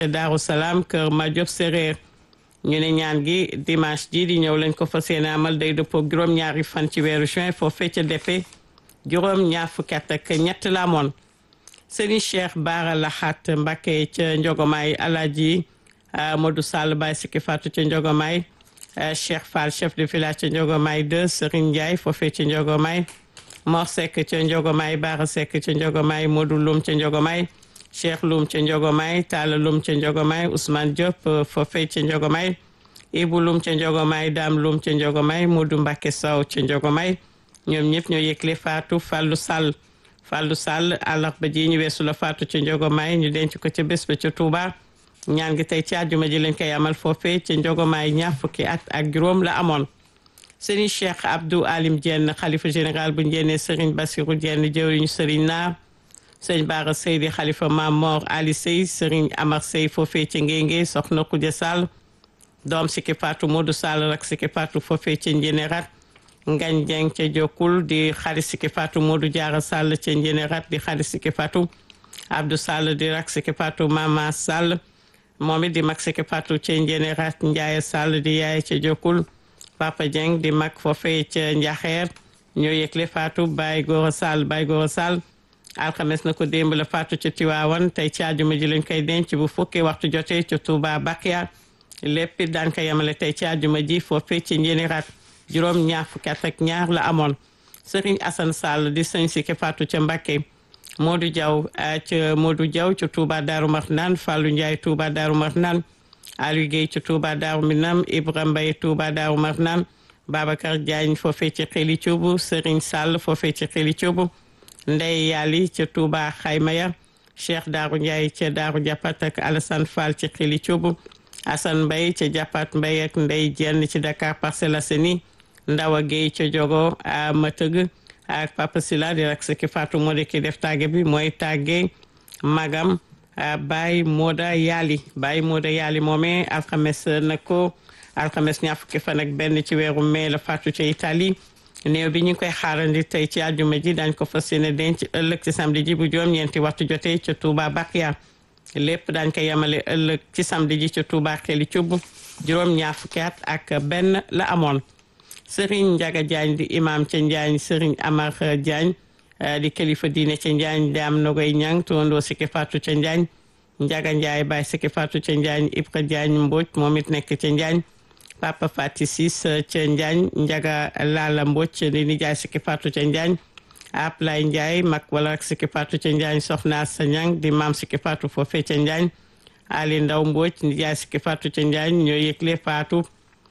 Daaru Salaam kër Madiop Séréer ñu ne ñaan gi dimanche ji di ñëw lañ ko fas yéene amal day dëppoo juróom-ñaari fan ci weeru juin foofee ca defe juróom-ñaar fukki at ak ñett la amoon Serigne Cheikh Bara Lahat Mbacké ca Njogomaay Alaaji Modou Sall Baye Sikki Fatou ca Njogomaay Cheikh Fall chef de village ca Njogomaay 2 Serigne Ndiaye foofee ca Njogomaay Mor Seck ca Njogomaay Bara Seck ca Njogomaay Modou Loum ca Njogomaay Cheikh Loum ca Njogomaay Talla Loum ca Njogomaay Ousmane Diop foofee ca Njogomaay Ibou Loum ca Njogomaay Dame Loum ca Njogomaay Modou Mbacké Sow ca Njogomaay ñoom ñëpp ñoo yëgle Fatou Fallou Sall Fallou Sall àllarba ji ñu weesu la Fatou ca Njogomaay ñu denc ko ca bés ba ca Touba ñaan gi tey ci àjjuma ji lañ koy amal foofee ca Njogomaay ñaar fukki at ak juróom la amoon Serigne Cheikh Abdou Alim Diène xalifa général bu njéene Serigne Bassirou Diène jëwriñu Serigne Naar Serigne Bara Seydi xalifa Mam Mor Ali Sey Serigne Amar Sey foofee ca Ngéngé soxna Koudia Sall doom Sikki Fatou Modou Sall rak Sikki Fatou foofee ca Njénérat Ngañ Jeng ca Jokkul di xarit Sikki Fatou Modou Diarra Sall ca Njénérat di xarit Sikki Fatou Abdou Sall di rak Sikki Fatou Mama Sall moom it di mag Sikki Fatou ca Njénérat Ndiaye Sall di yaay ca Jokkul Papa Dieng di mag foofee ca Njaxeer ñoo yëgle Fatou Baye Gora Sall Baye Gora Sall alxames na ko démb la Fatou ca Tiwaawan tey ci àjjuma ji lañ koy denc bu fukki waxtu jotee ca Touba Bakia lépp it daan ko yemale tey ci àjjuma ji foofee ci Njénérat juróom ñaar fukki at ak ñaar la amoon Serigne Assane Sall di sëñ Sikki Fatou ca Mbacké Modou Diaw ca Modou Diaw ca Touba Darou Marnane Fallou Ndiaye Touba Darou Marnane Aliou Guèye ca Touba Darou Minam Ibrahima Mbaye Touba Darou Marnane Babacar Diagne foofee ci Xeli Cuubu Serigne Sall foofee ci Xeli Cuubu Ndey Yali ca Touba Xaymaya Cheikh Darou Ndiaye ca Darou Japat ak Alassane Fall ci Xeli Cuubu Assane Mbaye ca Japat Mbaye ak Ndey Jenn ci Dakar Parcelles Assainies Ndawa Guèye ca Jogo a Matëg ak Papa Sila di rak Sikki Fatou moo di ki def tàgge bi mooy tàgge magam Baye Moda Yali Baye Moda Yali moomee alxames na ko alxames ñaar fukki fan ak benn ci weeru mai la faatu ca Italie néew bi ñu ngi koy xaarandi tey ci àjjuma ji dañ ko fas yéene denc ëllëg ci samedi ji bu juróom ñeenti waxtu jotee ca Touba Bakia lépp dañ ko yemale ëllëg ci samedi ji ca Touba Xeli Cubb juróom ñaar fukki at ak benn la amoon Serigne Ndiaga Diagne di imam ca Njaañ Serigne Amar Diagne di kilifa diine ca Njaañ daam Nogoy Ñang tuwandoo Sikki Fatou ca Njaañ Ndiaga Ndiaye Baye Sikki Fatou ca Njaañ Ibra Diagne Mbodj moom it nekk ca Njaañ Papa Fati Sis ca Njaañ Ndiaga Lala Mbodj di nijaay Sikki Fatou ca Njaañ Aplay Ndiaye mag wala ak Sikki Fatou ca Njaañ Soxna Sa Ñang di maam Sikki Fatou foofee ca Njaañ Ali Ndaw Mbodj nijaay Sikki Fatou ca Njaañ ñoo yëgle Fatou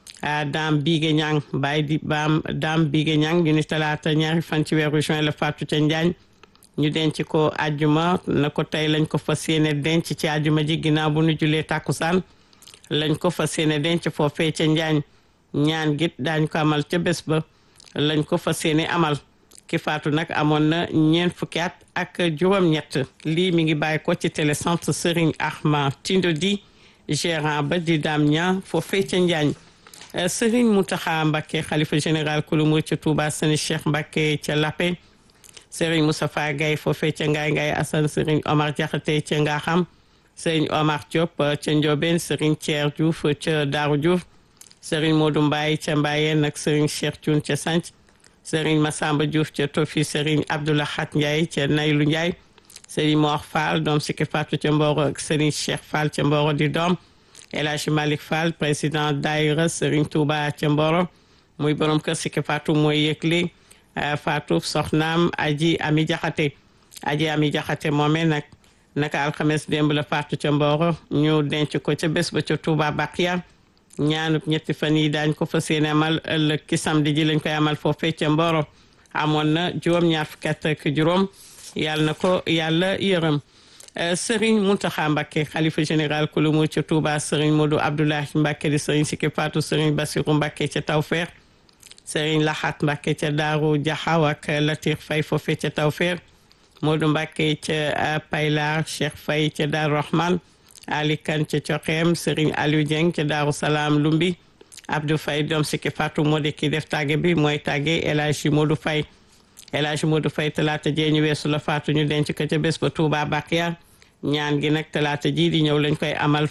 daam biige ñang bàyyi di baam daam biige ñang ñu ni talaata ñaari fan ci weeru juin la faatu ca njaañ ñu denc ko ajjuma na ko tey lañ ko fas yéene denc ci ajjuma ji ginnaaw bu nu julee tàkkusaan lañ ko fas yéene denc foofee ca njaañ ñaan git daañ ko amal ca bés ba lañ ko fas yéene amal ki faatu nag amoon na ñeent fukki at ak juróom-ñett lii mi ngi bàyyi ko ci télécentre Serigne Ahmad Tindo di gérant ba di daam ña foofee ca njaañ Serigne Mountakha Mbacké xalifa général kulu murid ca Touba Serigne Cheikh Mbacké ca Lappé Serigne Moustapha Gaye foofee ca Ngaye Ngaye Assane Serigne Omar Diakhaté ca Ngaxam Serigne Omar Diop ca Ndiobène Serigne Thier Diouf ca Darou Diouf Serigne Modou Mbaye ca Mbayeen ak Serigne Cheikh Thioune ca Sanc Serigne Massamba Diouf ca Tofi Serigne Abdoulahat Ndiaye ca Naylu Ndiaye Serigne Mor Fall doom Sikki Fatou ca Mboro ak Serigne Cheikh Fall ca Mboro di doom El Hadj Malick Fall président daayira Serigne Touba ca Mboro muy borom kër Sikki Fatou mooy yëgle Fatou soxnaam Aji Ami Jaxate Aji Ami Jaxate moomee nag naka alxames démb la Fatou ca Mboro ñu denc ko ca bés ba ca Touba Bakia ñaanub ñetti fan yi daañ ko fas yéene amal ëllëg ki samedi ji lañ koy amal foofee ca Mboro amoon na juróom-ñaar fukki at ak juróom yàlla na ko yàlla yërëm Serigne Mountakha Mbacké xalifa général kulu mu ca Touba Serigne Modou Abdoulahi Mbacké di Serigne Sikki Fatou Serigne Bassirou Mbacké ca Tawfeex Serigne Lahat Mbacké ca Daaru Jaxaw ak Latir Faye foofee ca Tawfeex Modou Mbacké ca Paylar Cheikh Faye ca Daaru Rahman Ali Kane ca Coxeem Serigne Aliou Dieng ca Daaru Salaam Lumbi Abdou Faye doom Sikki Fatou moo di ki def tàgge bi mooy tàgge El Hadji Modou Faye El Hadji Modou Faye talaata jee ñu weesu la faatu ñu denc ko ca bés ba Touba Bakia ñaan gi nag talaata ji di ñëw lañ koy amal